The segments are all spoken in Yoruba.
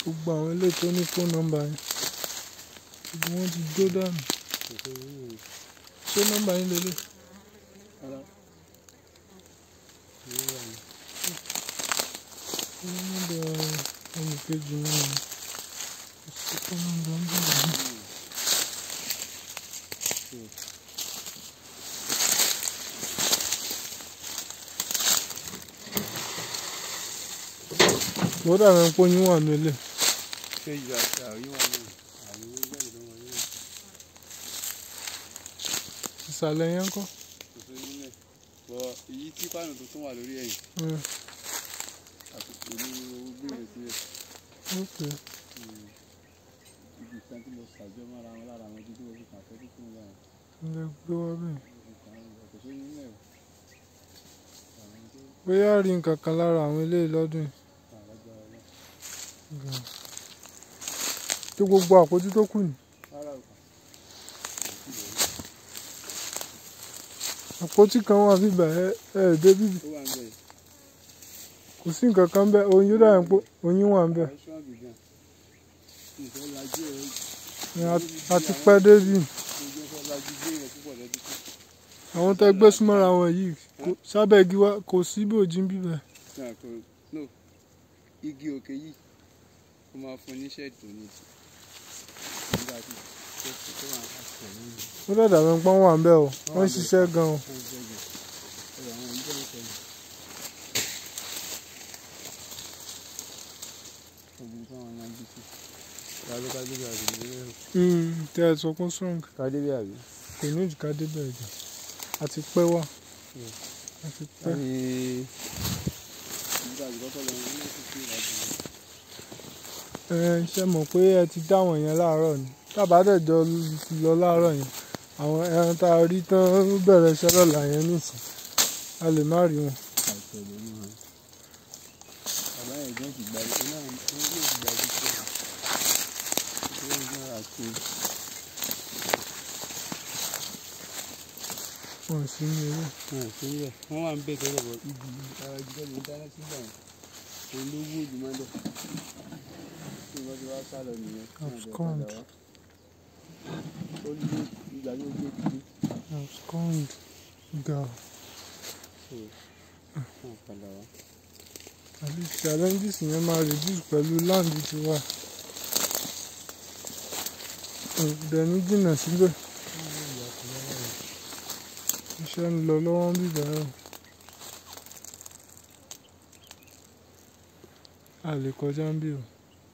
gbogbo àwọn ilé tó ní fóònù nọ́mbà yẹn gbogbo wọn ti jó dànù ṣé nọ́mbà yín lélẹ̀ ṣé nọ́mbà ẹnì kejì náà ni kò sí fóònù nọ́mbà ń bẹ̀rẹ̀ ní. mo dàbí ẹni pé oyún wà nílé ṣé ìgbà tí àwọn yín wà ní àwọn yín jáde lọ́wọ́ yín náà ìsàlẹ̀ yẹn kọ́. kò sí nílẹ̀ bọ̀ èyí tí pàánù tuntun wà lórí ẹ̀yìn Mm, àtúntò ní owó gbèrè sílẹ̀ ok ibi kan tí mo ṣàjọ mọ́ra wọn lára àwọn ojú tí mo fi kàn fẹ́ tuntun wà yẹn ilé gbé wá bẹ́ẹ̀. mo fi kàn án kò sí nílẹ̀ o àwọn tó bóyá rí nǹkan kan lára àwọn eléyìí lọ́dún yìí. kà lágbára náà gan. tó gbogbo àpótí tó kù ní. rárá o kà àpótí kan wà bíbà ẹ ẹ dé bíbí ó wà ń bẹ̀ kò sí nǹkan kan bẹ́ẹ̀ oyin yóò dàbí pé oyin wà ń bẹ̀. àwọn ṣọ́ọ̀bù gan ìfẹ́ lajú ẹ̀ Ẹ, a- a ti pẹ́ débì. ojú ẹ̀fọ́ lajú gbé yẹn púpọ̀ lọ́dún tó àwọn tẹ gbé súnmọ́ra wọn yìí kò- sábẹ́ igi wa kò sí bí òjì ń bíbẹ̀. náà kò no igi òkè yìí ó máa fún oníṣẹ́ ìdùnnú jù nígbà tí tó tó wà láti ẹ̀yìn yìí. ó dàda mi pọ́n wà ń bẹ̀ o wọ́n ń ṣiṣẹ́ gan o. Mm, tẹ ẹ sọ fún strong kádébí àbí. kò ní ìjìká débẹ̀ jù àti pẹ́ wà àti pẹ́. ẹ ṣe mọ̀ pé ẹ ti dá wọn yẹn láàárọ̀ ni tábà dẹ̀jọ lọ láàárọ̀ yẹn àwọn ẹran tá a rí tán bẹ̀rẹ̀ iṣẹ́ lọ́la yẹn nìsín a lè má rí wọn. Bàbá yẹn jẹ́ ti gbàgbé náà ní ilé ìgbàgbé tó wà. Ìṣòro náà àti wọn sì ní eré. wọn sí ń bẹ̀. Wọ́n wà ń bẹ̀ tẹ́lẹ̀ bọ̀ ibi ara jíjẹ́ ló ń dáná sígbà yẹn. Olówó òdì máa ń bẹ̀. Tí wọ́n ti wá sálọ nìyẹn. tí wọ́n bẹ̀ padà wá. Ó ní ìgbà tó gbé dìde. abscond ga So, wọ́n padà wá. àbí challenges yẹn máa reduce pẹ̀lú land tiwa. dẹ̀ ní jìnnà síbẹ̀ iṣẹ́ ń lọ lọ́wọ́ ń bìbà ẹ̀ o. a lè kọjá ń bì o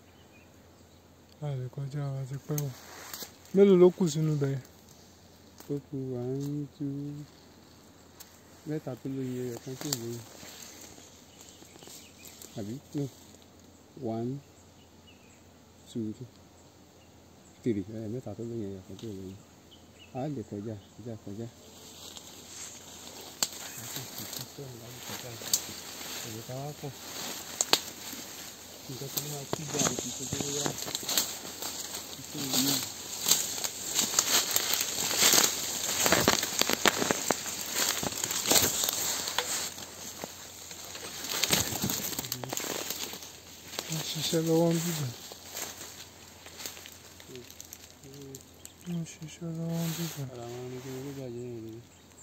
a lè kọjá wa ti pẹ́ o mélòó ló kù sínú bẹ̀yẹn Ó kù à ń tú mẹ́ta tó lóye rẹ̀ kan tó lóye. Àbí? No. One, two, three. Ẹ mẹ́ta tó lóye rẹ̀ kan tó lóye. A lè kọjá, kọjá, kọjá. A kò sì fi sọ̀rọ̀ láti kọjá. Èrè ká wá pọ̀. Nǹkan tó máa kí gbà ní kí tó tó yá. Ìṣe ìlú. wọ́n ṣiṣẹ́ lọ́wọ́ ń bìbà wọ́n ṣiṣẹ́ lọ́wọ́ ń bìbà Ara wọn ni kí wọ́n gbé bàjẹ́ yẹn lórí.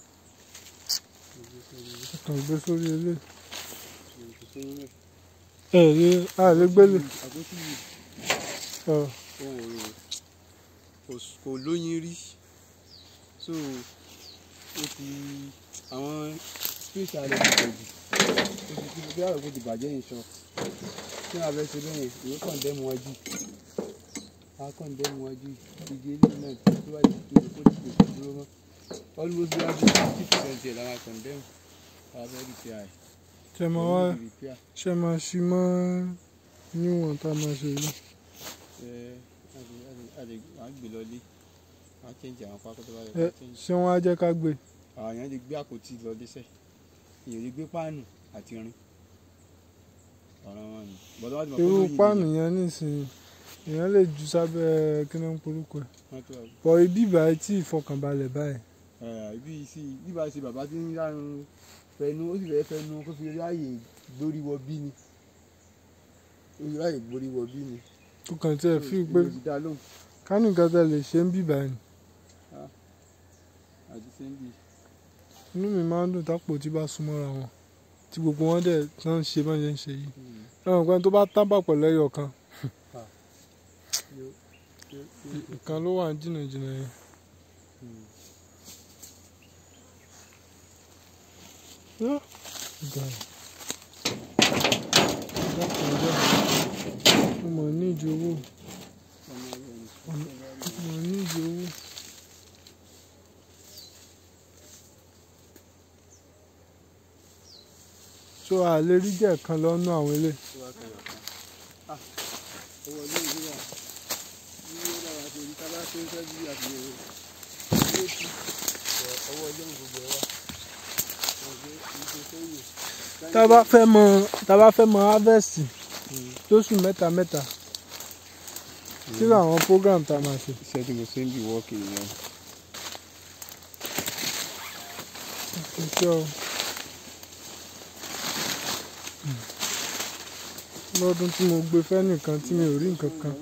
kàn gbé sórí ilé Ìṣe ìlú. ẹ lè a lè gbélé àpótí yìí ọ ohun òru kò s- kò lóyin rí so ó ti àwọn space ààrẹ ti pọ̀ jù ó ti kí bí àròkọ ti bàjẹ́ yìí sọ kí wọ́n abẹ́ ṣe bẹ́yẹn ìwé kàn dẹ́mu wájú a kàn dẹ́mu wájú igi eléyìí náà tí tó bá ti tó kó ti kò sí dúró mọ́ almost bí wọ́n ti fifty percent ẹ̀ lára kàn dẹ́mu àwọn abẹ́ repair ẹ̀ ṣe máa wá Àwọn repair ṣe máa ṣí mọ́ níwọ̀n tá a máa ṣe yìí ẹ̀ a lè wàá gbé lọ lé wàá change àwọn pákó tó bá yẹ ẹ ká change. ṣé wọ́n á jẹ́ ká gbé àwọn èèyàn lè gbé àpótí lọ dẹ́sẹ̀ èèyàn lè gbé páànù àti irin ọ̀rọ̀ wọn ni bọ́dọ̀ wọ́n ti mọ̀ pé irú lóyìn páànù nìyẹn. yẹn nísìnyí èèyàn lè jù sábẹ́ kí ló ń porúkọ ẹ̀ wọ́n tó wà- bọ̀ ibi ìbàyẹ̀ tí ìfọkànbalẹ̀ báyìí ẹ̀, ibi sí bíbá ṣe bàbá tí ń yánu fẹnu ó sì fẹ́ fẹnu kó fi ráàyè gbórí wọ bí ni ó fi ráàyè gbórí wọ bí ni tó kàn tí ẹ fi pé Mo ti dá lóhùn ká ní nǹkan tẹ lè ṣe ń bíbá ni àti sẹ́ńdì. inú mi máa ń dùn tápò tí bá súnmọ́ra wọn tí gbogbo wọn dẹ̀ tán ń ṣe bọ́n ṣe ń ṣe yìí ẹ̀wọ̀n pé tó bá tábà pẹ̀lú ẹyọ kan ìkan ló wà ní jìnnàjìnnà yẹn. Yá, ìgbà yẹn. Dákun jẹ́, mo mọ̀ ní ìdí owó mo mọ̀ ní ìdí owó. so a lè rí jẹ́ kan lọ́nà àwọn ilé owó ilé ìwé wa ní ó dára tó ní tábà tó ń sẹ́jú àti owó tí owó ilé ìwé gbogbo ẹ wà. ọ̀gbẹ́ ìṣe sẹ́yìn. tá a bá fẹ́ mọ tá a bá fẹ́ mọ harvest lóṣù mẹ́ta mẹ́ta sírò àwọn program tá a máa ṣe. iṣẹ́ tí mo ṣe ń bì wọ́ọ̀kì nìyẹn. iṣẹ́ o lọ́dún tí mo gbé fẹ́ nìkan tí mi ò rí nǹkan kan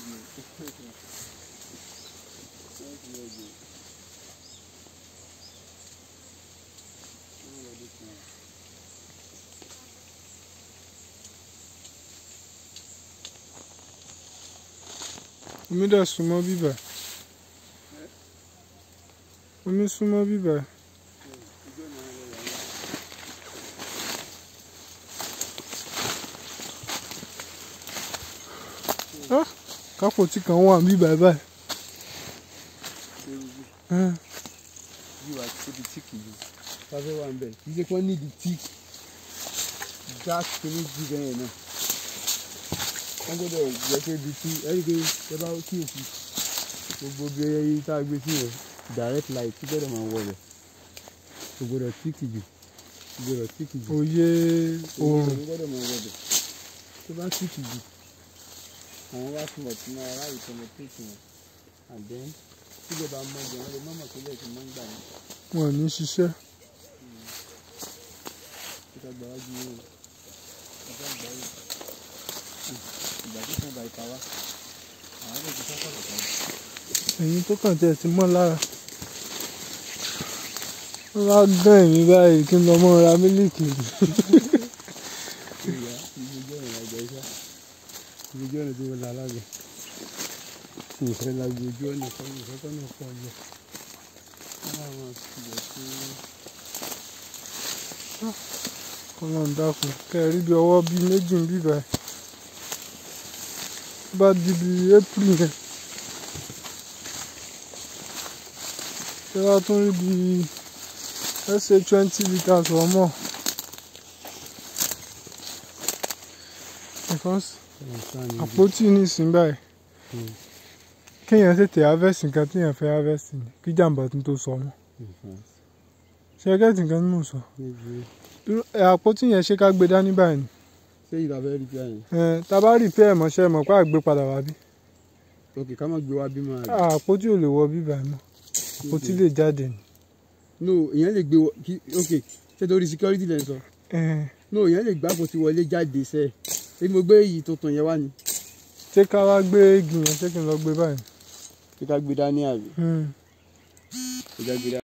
omi dẹ̀ súnmọ́ bíbà omi súnmọ́ bíbà kápò tí kan wà bíbà báyìí. Ẹ́n, yóò wá tó di tíìkì yìí sáfẹ́ wà ń bẹ̀ kì í ṣe kí wọ́n ní di tíìkì gas kìíní jù bẹ́ẹ̀ náà wọ́n gbọ́dọ̀ jẹ́ pé di tí ẹ̀rí pé ẹ bá kíyèsí gbogbo bí ẹyẹ tá a gbé sí yẹn direct light tí gbọ́dọ̀ máa wọ rẹ̀ kò gbọ́dọ̀ tíìkì jù kò gbọ́dọ̀ tíìkì jù òye oòrùn kò gbọ́dọ̀ máa wọ rẹ̀ tó bá tíìkì jù àwọn wá fún ọ̀tún náà aráàlú tó mọ tíìkì wọn and then tíjọba mọ jẹ wọn lè má mọ̀ pé bẹ́ẹ̀ ti máa ń gbà wọn. wọn ò ní ṣiṣẹ́ ìta gbàwájú yìí o ìta gbàwájú ìgbà tó kàn bá ìta wá àwọn lè fi sáfà lọ́kàn. ẹ̀yin tó kàn tiẹ̀ ti mọ́ lára wọ́n bá gán ẹ̀mí báyìí kí n lọ mọ́ ra mílíkì ìyá ibi ojú ọ̀nà àgbà iṣá ibi ojú ọ̀nà tó wọlé alága ìfẹ́ la gbé ojú ọ̀nà kan ìfẹ́ kan náà pọ̀ jù láwọn ìgbà tí ọlọ́run dákun kẹ́ ẹ rí bí ọwọ́ bíi méjì ń bíbá ẹ̀ tó bá di bí april yẹn ṣé wàá tún rí bí let's say twenty litres or more because àpótí nísìnyí báyìí Mm. kéèyàn tètè harvest nǹkan téèyàn fẹ́ harvest ni kí jàǹbá tún tó sọ mọ́ ṣe é gẹ́tì nǹkan tí mò ń sọ Irú- ẹ, àpótí yẹn ṣé ká gbé dání báyìí ni ṣé ìlà fẹ́ rí bíi Ẹ, tá a bá rí pé ẹ̀mọ́ ṣe mọ̀ pé àgbé padà wá bí ok ká má gbé wá bí máa rí àpótí ò lè wọ bíbá ẹ̀ mọ́ àpótí lè jáde ni. no ìyẹn lè gbé wọ kí ok ṣé torí security lẹ́ ń sọ Ẹ, no ìyẹn lè gbá àpótí wọlé jáde sẹ́ẹ̀ ṣé mo gbé èyí tuntun yẹn wá ni ṣé ká wá gbé igi yẹn ṣé kí n lọ gbé báyìí. kí ká gbé dání àbí Hmm. kí ká gbé dání.